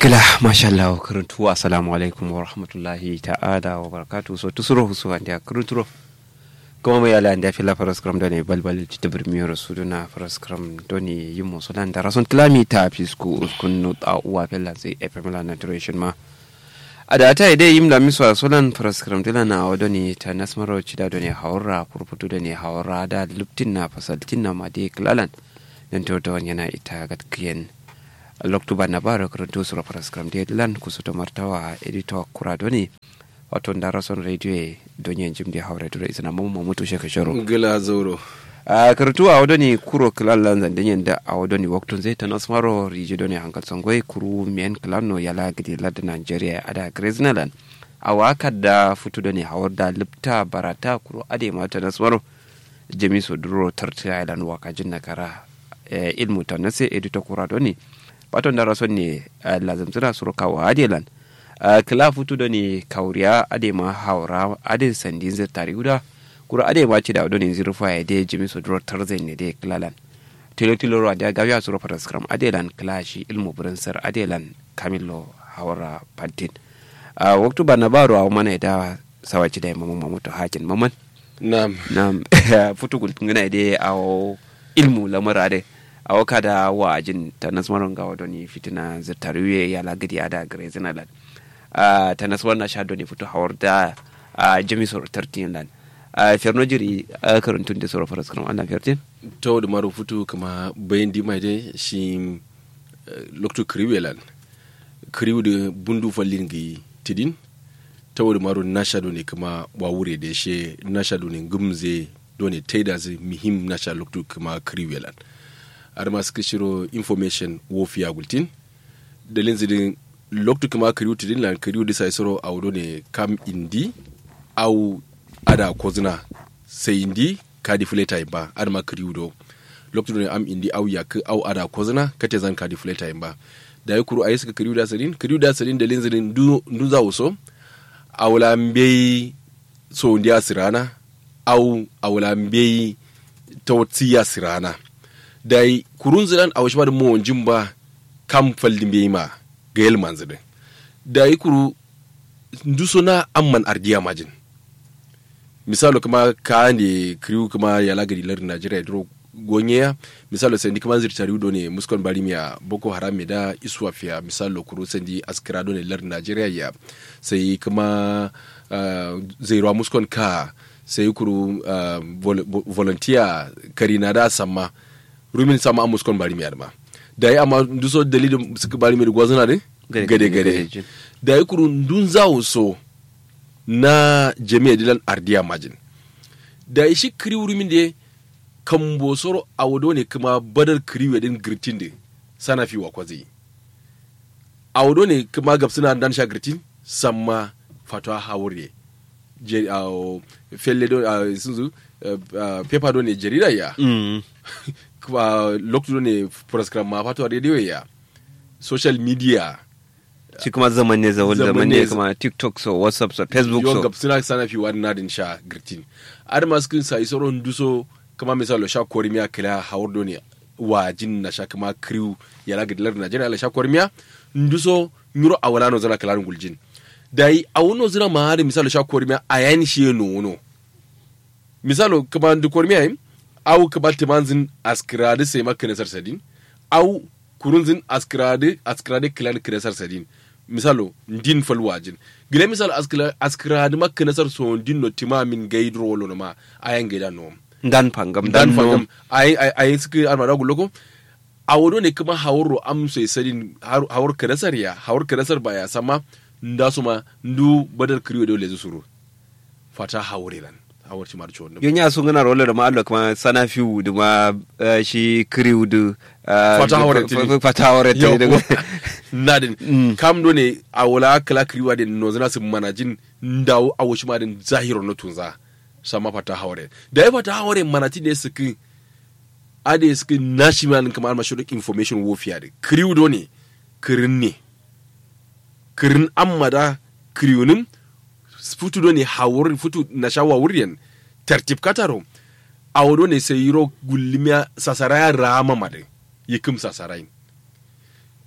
kila mashallah karuntu assalamu alaikum wa rahmatullahi ta'ala wa barakatuhu so tusuro husu andi karuntu kuma mai ala andi afila faras kram doni balbal ci tabir mi rasu na faras kram doni yimo solan da rason tlami ta fisku kunnu ta uwa fella sai fm la naturation ma a da ta idai yim da miswa solan faras kram dila na awa doni ta nasmaro ci da doni haura furfutu doni haura da luptin na fasaltin na ma de klalan dan to da yana ita gatkiyen loktuba na bara karanto sura paraskram de lan kusuto martawa editor kuradoni wato ndara son radio e donyen jimdi hawre dura isana mamu mutu sheka shoro gila zoro a karanto a wadoni kuro kilan lan zan denyen da a wadoni waktun zai ta nasmaro riji doni hankal sangwai kuru men kilano yala gidi lada nigeria ada greznaland a waka da futu doni hawar da lipta barata kuro ade mata nasmaro jamiso duro tartiya ilan wakajin nakara ilmu ta nase editor kuradoni baton da rason ne lazamtuna suru kawo adelan kila futu da ne kauriya ade ma haura ade sandin zai tari guda kura ade ma ci da wadon zirfa ya de jimi su duro tarzai ne de kilalan tilo tilo ruwa da gawiya suru fara skram adelan kilashi ilmu burinsar adelan kamilo haura pantin waktu ba na baro a mana da sawaci da mamu mamutu hakin maman nam nam futu gultungana de a ilmu lamara de a waka da wajin ta nasmaron ga wadoni fitina zirtariwe ya lagadi ada gare zinalan ta nasmar na sha doni fito hawar da jami soro tartin lan ferno jiri karantun da soro faras kan wannan fertin to da maro futu kama bayan di mai dai shi lokto kriwe lan kriwe da bundu fallin gi tidin ta da maro na sha doni kama wawure da she na sha doni gumze doni taida zai muhim na sha lokto kama kriwe lan har ma suka shiro information wofiya gultin dalin zidin loktu kuma kariu tidin lan kariu disa isoro awdo ne kam indi au ada kozina sai indi kadi fuleta ba har ma kariu do loktu ne am indi au yak au ada kozina kate zan kadi fuleta ba da ya kuru ayi suka kariu da sadin kariu da sadin dalin zidin du du za uso awla mbei so ndiya sirana au awla mbei tawtiya sirana dai kurun zidan a wasu mo wanjin ba kam fallin bai ma ga yel manzidin da yi kuru nduso na amman ardiya majin misalo kuma ka ne kriu kuma ya lagari lar najeriya duro gonye ya misalo sai kuma zirtari do ne muskon barimiya boko haram da iswafiya misalo kuru sandi askira do ne lar najeriya ya sai kuma uh, zairwa muskon ka sai kuru uh, vol volunteer karina da samma rumin sama an muskon bari mi adama da yi amma duso dalilin suka bari mi gwazana ne gade gade da yi kurun dun zawo so na jami'a dilan ardiya majin da yi shi kiri rumin da kan bosoro a wado ne kuma badar kiri wedin girtin da sana fi wakwa zai a wado ne kuma gabsuna dan sha girtin samma fatwa hawure felle do sun zu paper do ne jarida ya kuma lokacin ne program ma fatuwa radio ya social media shi kuma zaman ne zawon zaman ne kuma tiktok so whatsapp so facebook so yon suna sana fi wani nadin sha girtin ar masu kin sa isoro duso kama misalo sha korimiya kila hawar do ne wa jin na sha kama crew ya la gidilar najeriya la sha korimiya nduso nyuro awala no zana kalarin guljin dai awuno zina ma har misalo sha korimiya ayani shi no no misalo kama du korimiya au ka batte manzin askrade sai maka nasar sadin au kurunzin askrade askrade kilan kinesar sadin misalo ndin fal wajin gile misalo askrade maka nasar so ndin no tima min gaidro wolo no ma ayan gaida no dan pangam dan fangam ay ay ay suka armada guloko awodo ne kuma hawro am sai sadin hawr kinesar ya hawr kinesar ba ya sama ndasuma ndu badal kriyo dole suru fata hawrilan awar ci marci wannan yonya sun gana rola da ma'allo kuma sana fiu da ma shi kriu da fata hawar tini fata hawar tini daga nadin kam do ne a wala kala kriwa da no zana su manajin ndawo a wushi ma din zahiro na tunza sama fata hawar da ya fata hawar manati ne su kin ade su kin national kamar mashurik information wofiya da kriu do ne kirin ne kirin amma da kriunin futu do ne hawur futu na shawa wuryan tertib kataro awdo ne sai yiro gullimiya sasaraya rama made yikum sasarain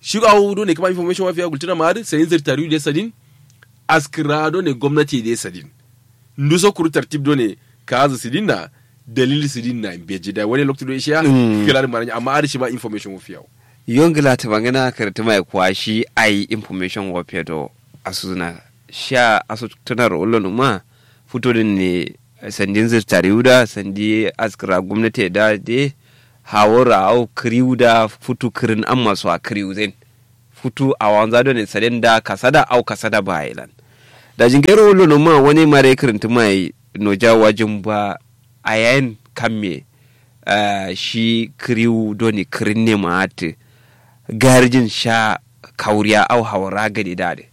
shi awu do ne kama information wafiya gultuna ma har sayin zirtari da sadin askira do ne gwamnati da sadin nduso kuru tartib do ne kaza sidin na dalili sidin na beji da wani lokacin do ishiya Mm. kilar maranya amma har shi ma information wafiya yongila ta bangana karta mai kwashi ai information wa pedo asuna sha asu tunar ulun ma fito din ne sandin zirtari uda sandi askira gwamnati da de hawara au kriuda futu kirin an masu a kriu zen futu a wanza don ne sadin da kasada au kasada ba ilan da jingero ulun ma wani mare kirinti mai noja wajin ba a yayin kamme uh, shi kriu doni kirin ne ma ati garjin sha kauriya au hawara gadi dade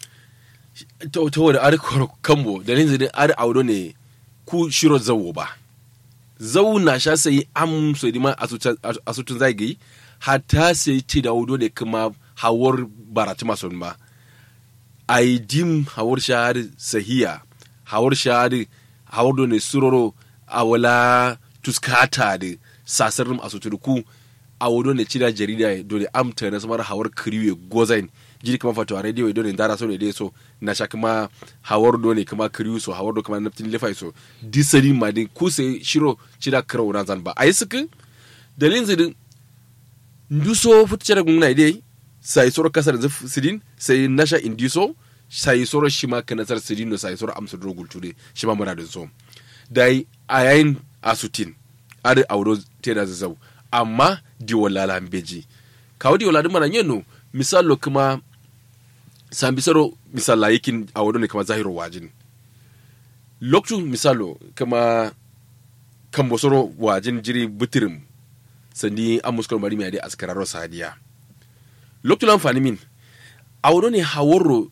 to to wani ar koro kambo dalilin zidin ar audo ne ku shiro zawo ba zawo na sha sai am so di ma asutun zagi hatta sai ci da audo ne kuma hawar barati mason ba ai dim hawar shahar sahiya hawar shahar hawar do ne suroro awala tuskata da sasarin asutur ku a wodo ne cida jarida do ne amta na samar hawar kriwe gozain jiri kama fato a radio do ne dara so ne dai so na sha kuma hawar do ne kuma kriwe so hawar do kuma naftin lefai so disali ma din ku sai shiro cida krawo na zan ba ai suka dalin zidin nduso futcere gungna dai sai soro kasar zif sidin sai nasha indiso sai soro shima kanasar sidin no sai soro amsa do gultude shima mura da so dai a yayin asutin ada auro teda zazzau amma diwalala beji kawo diwala din mana yeno misalo kuma sambisaro misala yakin auro ne kama zahiru wajin loktu misalo kama kambosoro wajin jiri butirim sandi an muskar mari mai dai askararro sadiya loktu lan fani min auro ne hawarro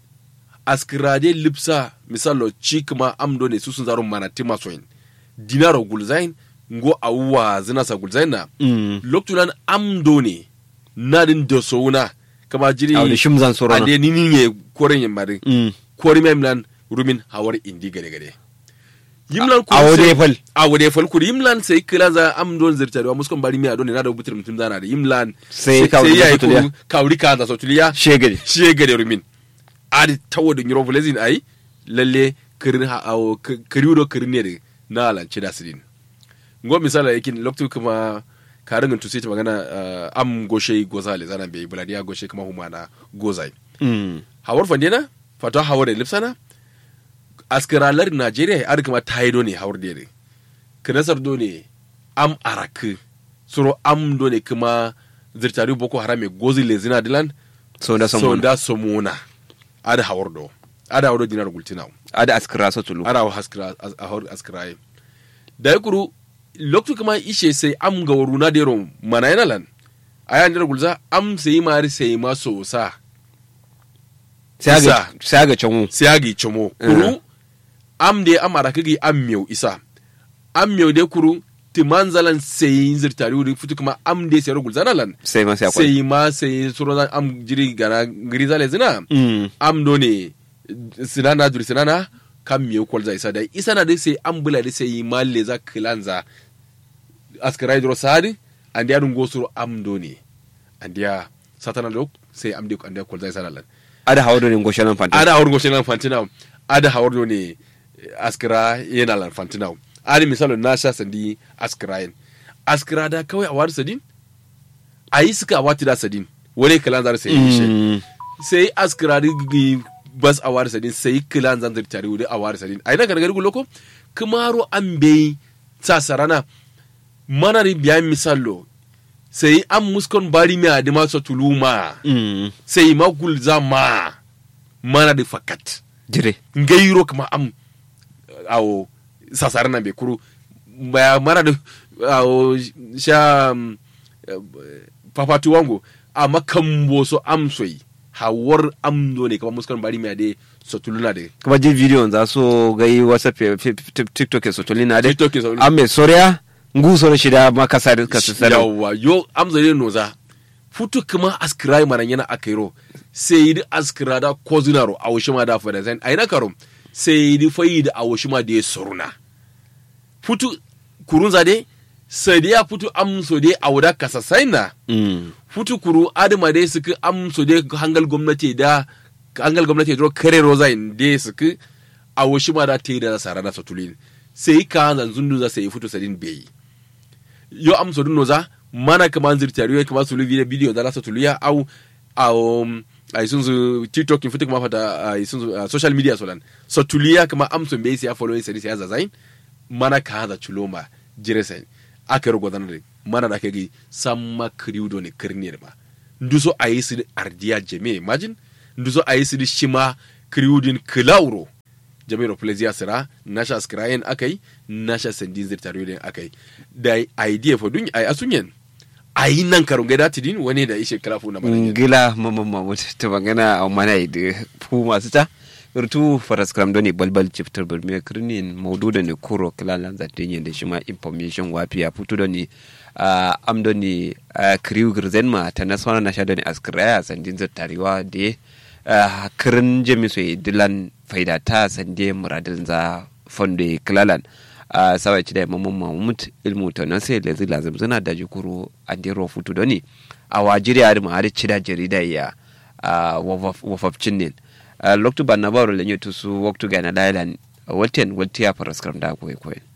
askirade lipsa misalo ci kuma amdo ne susun zaro mana timasoin dinaro gulzain ngo awuwa zina sa gulzain na mm. loktu lan amdo ne nadin da souna kama jiri au da shimzan sorona ade nini ne koren yamari mm. kori memlan rumin hawar indi gade gade yimlan a wode fal a wode fal kuri yimlan sai kila za am don zirta da muskon bari mi adon na da butir mutum zana da yimlan Sai kawri da yayi sotuliya. kuru kawri ka da sotuliya shegari shi ya gade rumin adi tawo da nyuro volezin ai lalle kirin ha awo kiriudo kirin ne da na lanci da sidin ngo misala yakin loktu kuma karin tu sai ta magana uh, am goshe gozale zana bai buladiya goshe kuma humana gozai mm. hawar fandena fata hawar da lipsana askiralar najeriya ar kuma taido ne hawar da kinasar do ne am arak suro am do ne kuma zirtari boko haram e gozi lezina dilan so da so samu da somona ada hawar do ada hawar do dinar gultina ada askira so tulu ada haskira hawar askiraye da ya kuru loktu kuma ishe sai am ga waruna da yaro mana yana lan aya dinar gulza am sai mari sai ma so sa sai ga Isa. sai ga canwu siyagi chomo kuru am de amara kigi am miyo isa am miyo de kuru ti manzalan sai zirtari wuri futu kuma am de sai rugul zanalan sai ma sai akwai sai ma sai suro zan am jiri gana giri zale zina mm. am do ne sinana duri sinana kam miyo kwal za isa da isa na de sai am bula de sai ma le za kilanza askarai dro sadi andi adun go suro am do ne andiya satana do sai am de andiya kwal za isa nalan ada hawo ne ngoshanan fanta ada hawar goshe lan fantina ada hawar do ne askira yana lan fantina ada misalo na sha sandi askira yin askira da kawai a wari sadin a yi suka a wati da sadin wani kalan zar sai yi shi mm. sai askira da gi bas a wari sadin sai kalan zan zari tare wuri a wari sadin a yi na gargari guloko kumaro an bai sa sarana mana da biyan misalo sai an muskon bari mai adima sa tuluma mm. sai magul zama mana da fakat jire ngairo kama am awo sasar nan be kuru baya mana da awo sha um, eh, papatu wango amma kan boso am soyi hawar am do ne kama muskan bari mai ade sotuluna de kuma je video za so gai whatsapp ya- fi- fi- tiktok ya sotoli na dai TikTok ya sotoli. an mai soriya ngu soro shida ma kasa da kasa sada yawa yo am zare noza futu kuma askira mana yana akairo sai yi askira da kozunaro a wushi ma da fada zan aina karo sai yi fayi da a wushi ma da ya soruna futu kurun zade sai ya futu amso dai a wuda kasa saina mm futu kuru adama dai suka amso dai hangal gwamnati da hangal gwamnati dro kare rozain dai suka a washi ma da ta yi da sara da satulin sai ka zan zundu za sai futu sadin bai yo amso dun noza mana kama zirtari yo kama sulu video video da la satuliya au au um, ai sun su tiktok in futu kama fata ai sun su uh, social media solan satuliya kama amso bai sai following sai sai zazain mana ka da chuloma jiresain aka rugo dan da mana da kage samma kriudo ne kirnir ba nduso ayi su ardiya jeme imagine nduso ayi su shima kriudin kilauro jami'ar pleziya sira nasha skrayen akai nasha sandin zirtariyo din akai da idea for dun ai asunyen ayi nan karun gaida tidin wani da ishe kalafu na maran ngila mama mamut to magana a mana da fu masu ta irtu faras kram doni balbal chiftar burme krinin maudu da ne kuro kilalan zatin yin da shi ma information wafiya futu da ni am da ni kriu girzen ma ta naswana na sha da ni askraya sandin zirtariwa da kirin jami'su dilan faida ta sande muradin za fondo kilalan a sawa ci da mamman mahmud ilmu ta nan sai da zila zamzana da jikuru a dero futu doni a wajiri a ma har cida jarida ya wafafcin ne loktu ban na baro lenye tusu waktu ga na dailan walten waltiya faraskar da koyi koyi